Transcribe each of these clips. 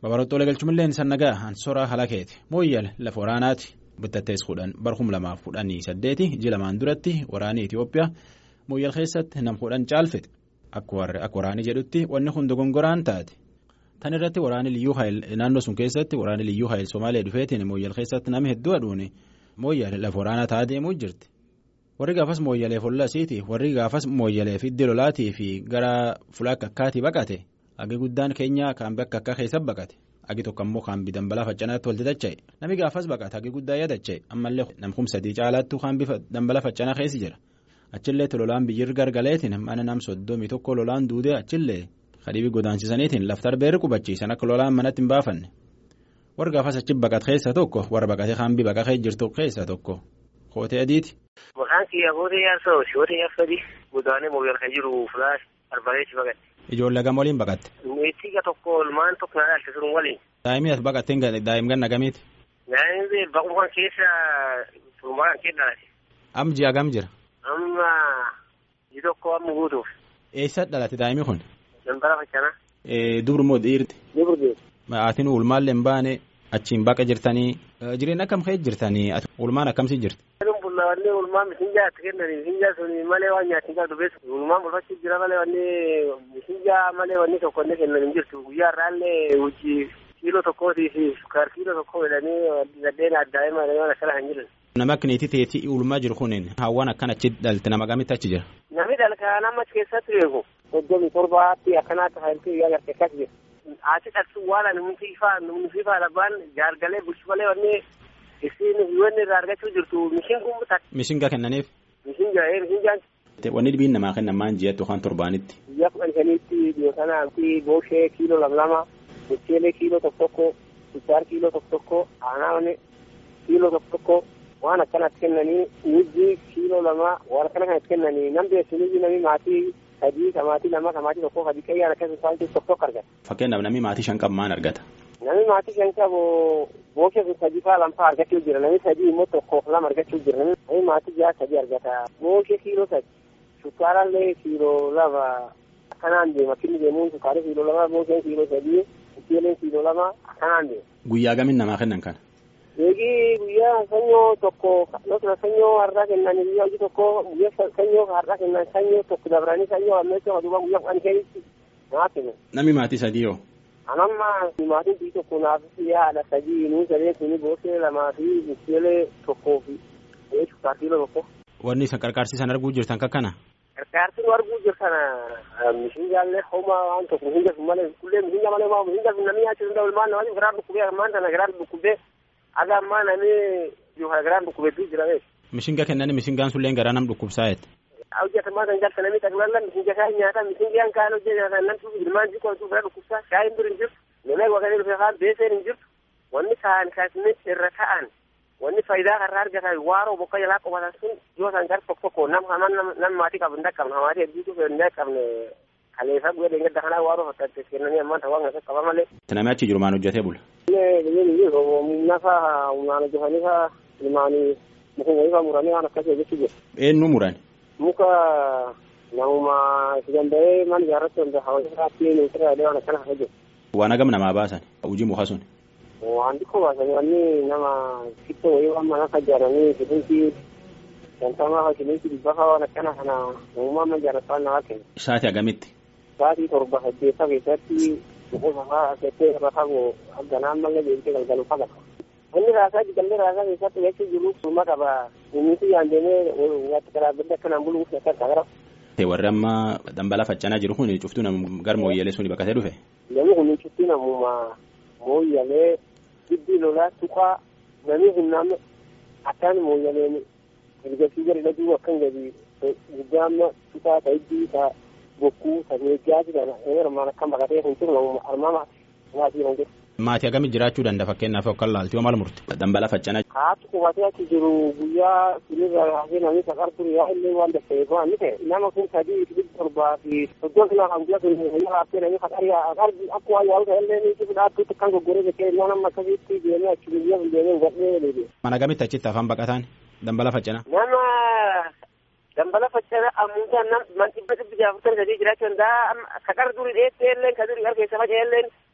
Babarottoolee galchumillee sannagaa hansoraa halakeeti mooyyal lafa waraanaati bittattees kudhan barhum lamaaf kudhanii saddeeti iji lamaan duratti waraanii Itoophiyaa mooyyal keessatti nam kudhan caalfete akka waraanii jedhutti wanni kun dogongoraan taate tan irratti waraani liyyuu haayil naannoo sun keessatti waraani liyyuu haayil Somaalee dhufeetiin mooyyal keessatti nama hedduu aduuni mooyyal lafa waraanaa ta'a deemuu jirti. warri gaafas mooyyaleef hollasiiti warri gaafas mooyyaleef iddi lolaatii fi gara fulaakka akkaatii baqate agi guddaan keenya kaambi akka akka keessa baqate agi tokko ammoo kaambi dambalaa faccanaatti walti dacha'e nami gaafas baqate agi guddaa yaadacha'e ammallee namkum sadii caalaattuu kaambi dambalaa faccanaa keessi jira achillee lolaan biyyir gargaleetiin mana nam soddomii tokko lolaan duudee achillee kadhibii godaansisaniitiin laftar beerri qubachiisan akka lolaan manatti hin baafanne warri gaafas achi baqate keessa tokko warra baqatee kaambii baqaqee jirtu keessa tokko kootee adiiti. Maqaan kiyya Hootee Yaarsoo Hootee Yaarsadi godaanee mooyyal kan jiru Fulaash Arbaleetti baqatte. Ijoollee gama waliin baqatte. Meettiga tokko ilmaan tokko na dhaalte sun waliin. Daa'imni as baqattee daa'im ganna gamiiti. Daa'imni baqumaan keessa turmaan kee dhalate. Am ji'a gam jira. Amma ji tokko amma guutuuf. Eessa dhalate daa'imni kun? Dambara faccanaa. Dubru moo dhiirti? Dubru dhiirti. Maatiin ulmaallee hin baane achiin baqa jirtanii jireenya akkam ka'e jirtanii ulmaan akkamsi jirti. wanni ulmaan misinjaa itti kennanii misinjaa sun malee waan nyaatni qabdu beeku ulmaan bulfachuu jira malee wanni misinjaa malee wanni tokko illee kennan hin jirtu guyyaa irraallee hojii kiiloo tokkootii fi sukkaar kiiloo tokko jedhanii gaddeen addaa'ima waan akkana kan jiran. Nama akkaniiti teetii ulmaa jiru kunin hawwaan akkan achi dhalte nama gamitti achi jira. Namni dhalka nama achi keessatti beeku soddomii torbaatti akkanaatti hailtuu guyyaa garte akkas jira. Achi dhaltu waan nuti ifaa nuti ifaa labbaan jaargalee bulchu malee wanni isin wanni irraa argachuu jirtu mishinguun bitate. Mishingaa kennaniif. Mishingaa ee mishingaan. Wanni dhibiin namaa kennan maan ji'atti yookaan torbaanitti. Biyya kudhan shaniitti dhiyootanaatti booshee kiiloo lama lama mucheelee kiiloo tokko tokko sukkaar kiiloo tokko tokko aanaa kiiloo tokko tokko waan akkanatti kennanii nijji kiiloo lama waan akkana kanatti kennanii nam beesu nijji nami maatii sadii kamaatii lama kamaatii tokko sadii qayyaan akkasuma isaanitti tokko tokko argata. Fakkeenyaaf namni maatii shan qabu maan argata. Namni maatii shan qabu booshe sun sadii faa lamfaa argachuu jira namni sadii immoo tokkoof lama argachuu jira namni maatii jaha sadii argata booshe kiiloo sadi sukkaarallee kiiloo lama akkanaan deema kinni deemuun sukkaara kiiloo lama boosheen kiiloo sadii mucheeleen kiiloo lama akkanaan deema. Guyyaa gamin namaa kennan kana. Eegi guyyaa sanyoo tokko yookiin sanyoo har'aa kennan guyyaa hojii tokko guyyaa sanyoo har'aa kennan sanyoo tokko dabranii sanyoo ammeessa duuba guyyaa kudhan keessa naa kennan. Namni maatii sadii yoo. Anamma maatiin bii tokko naaf haadha sadii nuyi sadeen suni boosee lamaa fi mucheelee tokkoo fi sukkaar kiiloo tokko. Wanni isa qarqaarsiisan arguu jirtan kakkana. Qarqaarsi nu arguu jirtan mishingaallee homaa waan tokko mishinga sun malee kullee mishinga malee maa mishinga sun namni nyaachuu danda'u ilmaan namatti garaa dhukkubee armaan tana garaa dhukkubee aga ammaa namni garaa dhukkubee jira beeku. Mishinga kennani mishingaan sulleen garaa nam dhukkubsaa jette. hojjetamaa kan jalta namni taglalla misinga kaa nyaata misingaan kaan hojjetan namtu ilmaan jikoo tu bira dhukkubsaa shaayin bir hin jirtu namni waqanii dhufe kaan beeseen hin jirtu wanni kaan kaasne irra ta'an wanni faayidaa karraa argatan waaroo bokka jalaa qobatan sun yoo san gar tokko tokko nam haman nam maatii qabu hin dhaqqabne hamaatii hedduutu hin dhaqqabne kaleessa guyyaa deengadda kanaa waaroo fakkaate kennanii ammaan ta'uu waan qaba malee. Namni achi jiru maan hojjetee bula. Nafa humnaan hojjetanii faa ilmaanii mukuma ifaa muranii waan akkasii hojjechuu jiru. Eenyu murani? muka namuma si danda'ee mana ijaarrachuu danda'a hawaasatti ministeera yaadee waan akkana hojjetu. Waan hagam namaa baasan hojii muka sun. Waan xiqqoo baasan wanni nama xiqqoo wayii waan mana ijaaranii shilintii shantamaa shilintii dhibba fa'aa waan akkana kana namummaa mana ijaarratu waan namaa kenna. Sa'aatii hagamitti? Sa'aatii torba saddeetta keessatti boqosa fa'aa settee irra fagoo ganaan mallee deemtee galgalu fagata. Inni raasaa jigallee raasaa keessatti jechuu jiru summa qaba. Inni yaan deemee watti karaa bidda akkanaan buluuf akka gara. Warri amma dambala faccanaa jiru kun cuftuu nam gar mooyyalee suni baqatee dhufe. Namni kun cuftuu namuma mooyyalee giddi lolaa tuqaa namni kun nama akkaan mooyyaleen ergasii gadi dhaguu akkan gadi guddaa amma tuqaa ta'eddii ta'a bokkuu ta'e meeggaa jedhama. Armaan akkan baqatee kun jiru namuma armaama maatii kan jiru. Maatii hagamii jiraachuu danda'a fakkeenyaaf akka laaltii maal murte dambala faccanaa. Haati qubatee achi jiru guyyaa sinirra haasee namni saqar ture yaa illee waan dafee waan ni ta'e nama kun sadii dhibba torbaa fi soddon kilo kan guyyaa sun guyyaa haasee namni saqar yaa akka waan yaa'u ta'e illee ni jiru dhaabbiitti kan goggoree jettee ilmoo nama akkasitti deemee achi guyyaa sun deemee hubadhee deebi'e. Mana gamitti achitti afaan baqataan dambala faccanaa. Nama dambala faccanaa ammuutaa nam man dhibba dhibbi jaafurtan sadii jiraachuu danda'a saqar durii dheettee illee kan durii harkeessa faca'ee illee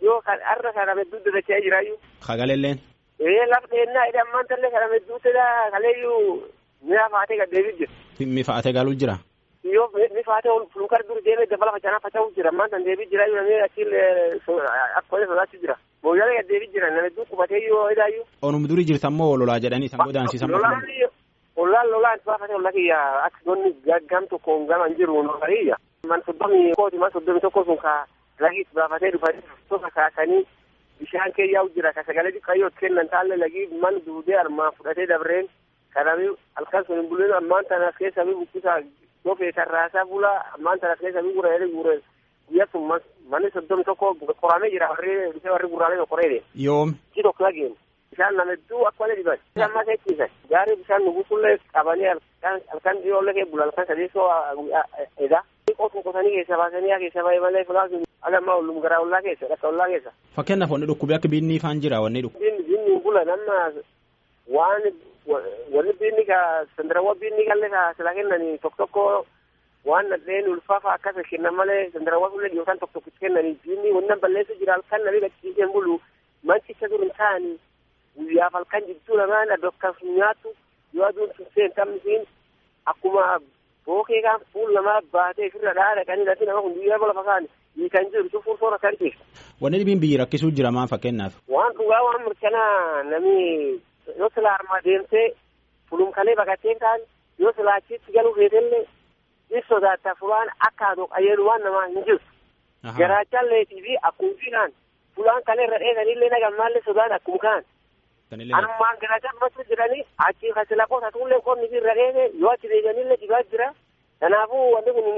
yoo har'a kana hedduu dadacha'ee jiraayyuu. Hagaleen. Ee lafa dheennaa jedhee ammaan tallee kana hedduu ta'e kaleeyyuu mi'a faatee gad deebiin jira. Mi faatee galuu jira. Yoo mi faatee fulukar dur deemee dabala facaanaa faca'uu jira ammaan tan deebii jira namni achiin akka sodaachuu jira. Mooyyalee gad deebii jira nama hedduu qubatee yoo edaayyuu. Onum durii jirtan moo lolaa jedhanii san godaansisan. Lolaan ollaan lolaan baafate olla kiyya akka gonni gaggam tokko gaman jiru nolariyya. Man soddomii kooti man soddomii tokko sun ka lagiis baafatee dhufanii tokko kaasanii bishaan keeyyaa'u jira ka sagalee xiqqayyoo kennan taalle lagii man duudee armaan fudhatee dabreen kanami halkan sun hin bulleen ammaan tanas keessa mi bukkisaa gofee sarraasaa bula ammaan tanas keessa mi gura jedhee gure guyyaa sun manni soddomi tokko qoramee jira warri bishaan warri gurraalee qoreede. Yoom. Ci tokko lageen. bishaan nama hedduu akka malee dhiban. Amma keessisan gaarii bishaan nugusullee qabanii halkan dhiyoollee kee bula halkan sadeessoo edaa. Qotuma qotanii keessa baasanii haa keessa baay'ee malee fulaa sun agammaa ollum garaa ollaa keessa dhakka ollaa keessa. Fakkeenyaaf wanni dhukkubee akka biinni faan jira wanni dhukkubi. Biinni biinni bula nama waan wanni biinni ka sandarawwa biinni kallee ka sila kennanii tokko tokko waan nadheen ulfaafa akkasa kennan malee sandarawwa sullee yookaan tokko tokko kennanii biinni wanna balleessu jira halkan namni lakkisiiseen bulu manchicha dur hin taa'anii guyyaaf halkan jidduu lamaan addokkas nyaatu yoo aduun tunseen tammisiin akkuma bookee kan fuul namaa baatee ofirra dhaa dhaqanii lati nama kun guyyaa lafa kaan hiikan jiru cufuun soora kan ta'e. Wanni dhibiin biyyi rakkisuu jira maan fakkeenyaaf. Waan dhugaa waan mirkanaa namni yoo sila armaa deemtee fulumkalee baqatee kaan yoo sila achitti galuu feetellee in sodaata fulaan akka adoo qayyadu waan namaa hin jirtu. Garaachalleetii fi akkuufiidhaan fulaan kalee irra dheesanillee nagammaallee sodaan akkuma kaan. Anummaan garaachaa masu jedhanii achi kasila qoota tuullee qonni irra dheese yoo achi deebi'anillee dhibaa jira. Kanaafuu wanti kun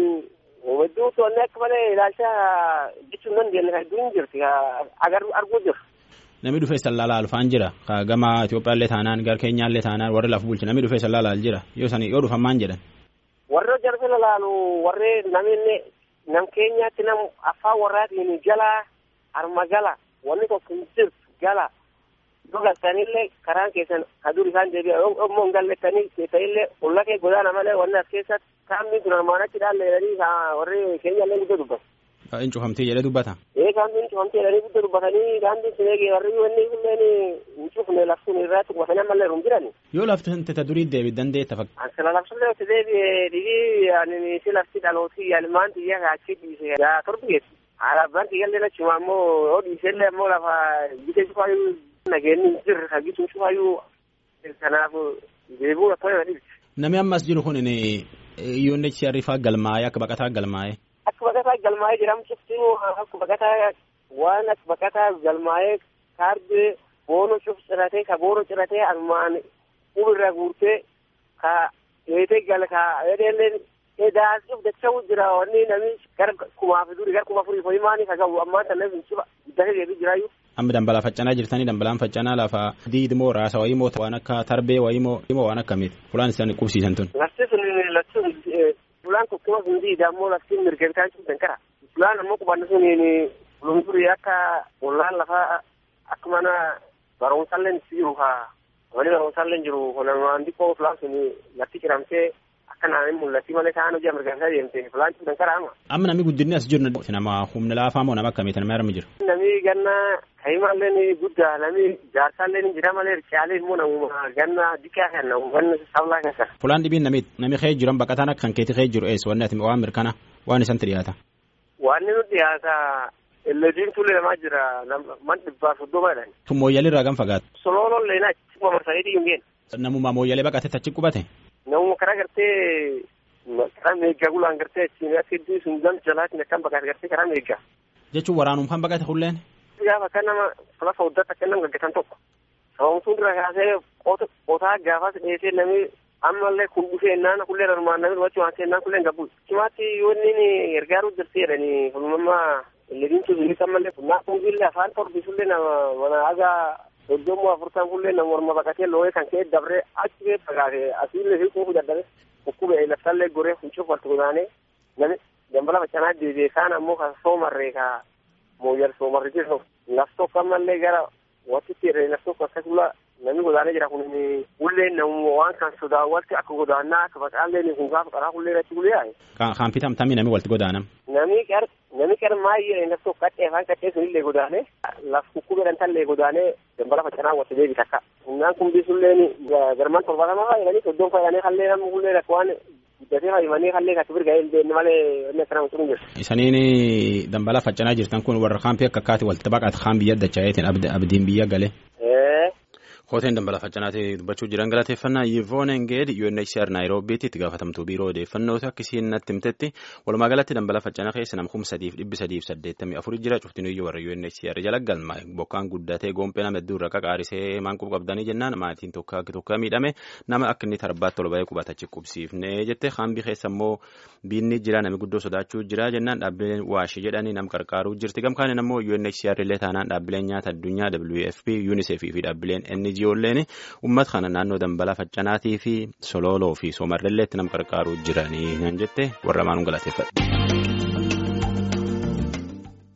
hedduu to'annee akka malee ilaalcha jechuun dandeenye kan hedduun jirti arguu jiru. Namni dhufee sallaalaa alfaan jira. Gama Itoophiyaallee taanaan gara Keenyaallee taanaan warri lafa bulchu namni dhufee sallaalaa jira. Yoo sani yoo dhufan maan jedhan. Warri jarfe lalaalu warri namni nam keenyaatti nam afaan warraatiin jala arma gala wanni tokko hin jirtu gala. Yoo galtanillee karaan keessan kadur isaan deebi'a immoo hin gallettanii keessanillee olla kee godaana malee wanni as keessatti kaamni kun armaan achi dhaalleedhanii warri keenyallee guddoo dubbatu. Hin cufamtee jedhee dubbata. Ee kaamni cufamtee jedhanii guddoo dubbatanii kaamni sun eegee warri wanni kunneen hin cufne laftuun irraa tuqbatanii ammallee rum jirani. Yoo lafti tete durii deebi dandeetta fakka. Ansala lafsullee itti deebi'ee dhibii ani si lafti dhalootii yaalmaan xiyyaa kaachii dhiise gaa torbi geessu. Alaabaan xiyyaallee achuma ammoo yoo dhiisellee ammoo lafa bitee cufaayyuu nageenyi jirre kagituu cufaayyuu kanaaf deebuu akka nama dhibsi. Namni ammas jiru kun yoonni sharifaa galmaa'ee akka baqataa galmaa'ee. Akka baqataa galmaa'ee jedhamtutti akka baqataa waan akka baqataa galmaa'ee kaardii boono cuf ciratee ka boono ciratee armaan ubirra guurtee ka eetee gal ka edeelleen edaasuuf dacha'u jira wanni namni gara kumaaf duri gara kuma furii foyimaanii ka gahu ammaa tan namni ciba guddate deebii jiraayyuu. Amma dambalaa faccanaa jirtanii dambalaan faccanaa lafa diidmoo raasa wayii moo waan akka tarbee wayii moo waan akkamiiti fulaan isaan qubsiisan tun. Lafti sun lafti fulaan tokkuma sun diida ammoo lafti mirgabitaan sun dankara. Fulaan ammoo qubanni sun lumurii akka ollaan lafa akka mana barumsallee jiru haa wani barumsallee jiru kunamaan xiqqoo fulaan sun lafti ciramtee akka naannoo mul'atti malee ta'an hojii mirgabisaa deemte fulaan sun dankara amma. Amma namni guddinni as jiru nama humna laafaa moo nama akkamiiti nama armi jiru. Namni ganna ka'imallee guddaa namni jaarsaallee jira malee caalee immoo namuma ganna dikaa kan namu ganna sablaa keessa. Fulaan dhibiin namni namni kee jiran baqataan akka kan keetii kee jiru eessa wanni ati waan mirkana waan isanti dhiyaata. Waan nu dhiyaata illediin tulee namaa jira man dhibbaa soddoma jedhan. Tun mooyyalii irraa gan fagaatu. Solooloon leenaa achi kuma marsanii dhiyyuu ngeen. Namuma mooyyalee baqatee achi qubate. Namuma karaa gartee karaa meeggaa gulaan gartee achiin akka iddoo sun gam jalaatiin akkam baqate gartee karaa meeggaa. Jechuun waraanumfaan baqate hulleen. gaafa akka nama lafa hojjata akka nama gaggatan tokko sababtuun dura kaasee qotaa gaafas dheesee namni ammallee kun dhufee naan kullee armaan namni wachuu waan seenaan kullee gabbu cimaatti yoo inni gargaaruu jirti jedhanii fulmammaa illediin tuzulis ammallee naa kunbillee afaan torbisullee nama mana hagaa soddomuu afurtan kullee nama morma baqatee looyee kan ka'e dabree achi kee fagaate asiillee fi kuufu dadhabe dhukkube laftallee goree funcuuf walitti godaanee namni dambala faccanaa deebi'ee kaan ammoo kan soomarree kaa mooyyal soomarri jiru laf tokko ammallee gara watitti jedhee laf tokko akkas bula namni godaanee jira kun ulleen namu waan kan sodaawwatti akka godaannaa akka facaallee kun gaafa qaraa kullee irratti gulee yaaye. Kaampii tamtamii namni walitti godaanam. Namni qar namni qar maayyee inni tokko qaxxee afaan qaxxee sunillee godaanee laf kukkubeedhan tallee godaanee dambala faccanaa watti deebi takka. Innaan kun bisulleen garmaan torbaatamaa fayyadanii soddoon fayyadanii hallee namni kullee rakk waan guddatee fayyadanii hallee akka birga illee malee inni akkana mutu hin jiru. Isaniin dambala faccanaa jirtan kun warra kaampii akka akkaati walitti baqata kaan biyya dachaayeetiin abdiin biyya galee. Kooteen dambala faccanaatee dubbachuu jiran galateeffannaa Yivoon Engeed UNHCR Naayiroobiitti itti gaafatamtuu biiroo odeeffannooti akkasiin natti himtetti walumaa galatti dambala faccanaa keessa nam kuma sadiif dhibbi sadiif saddeettamii afur jira cuftinuyyuu warra UNHCR jala galma bokkaan guddatee goompee nama hedduu irra qaqaarisee maan quba qabdanii jennaan maatiin tokko akka tokko miidhame nama akka inni tarbaatti ol ba'ee qubatachi qubsiifne jette kaambii keessa immoo biinni jira nami guddoo sodaachuu jira jennaan dhaabbileen waashi jedhanii nam qarqaaruu jirti gamkaaniin ammoo UNHCR illee taanaan dhaabbileen nyaata addunyaa WFP UNICEF fi dhaabbileen NGOleen uummata kana naannoo dambala faccanaatii fi sololoo fi soomarrelleetti nam qarqaaruu jiranii nan jette warra maanuun galateeffadha.